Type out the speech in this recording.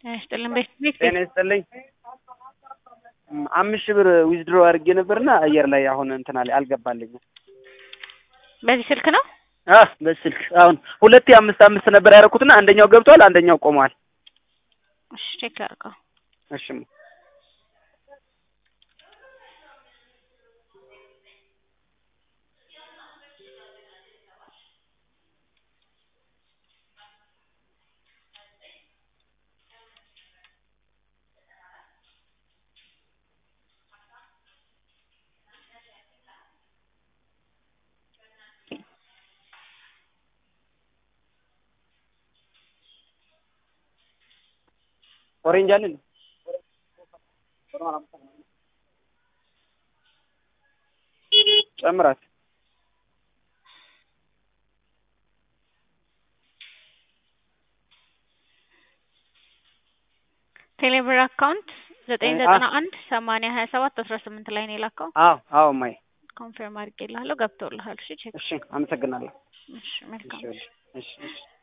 ጤና ይስጥልን። ቤት ቤት ጤና ይስጥልኝ። እም፣ አምስት ሺህ ብር ዊዝድሮ አድርጌ ነበርና አየር ላይ አሁን እንትን አለ አልገባልኝም። በዚህ ስልክ ነው። አ በስልክ አሁን ሁለቴ አምስት አምስት ነበር ያደረኩትና አንደኛው ገብቷል፣ አንደኛው ቆሟል። እሺ ቼክ ላድርገው። እሺ ኦሬንጅ አለ እንዴ? ጨምራት ቴሌብር አካውንት ዘጠኝ ዘጠና አንድ ሰማንያ ሀያ ሰባት አስራ ስምንት ላይ ነው የላከው። አዎ አዎ ማይ ኮንፊርም አድርጌልሃለሁ ገብቶልሃል። እሺ ቼክ እሺ አመሰግናለሁ። እሺ መልካም እሺ እሺ እሺ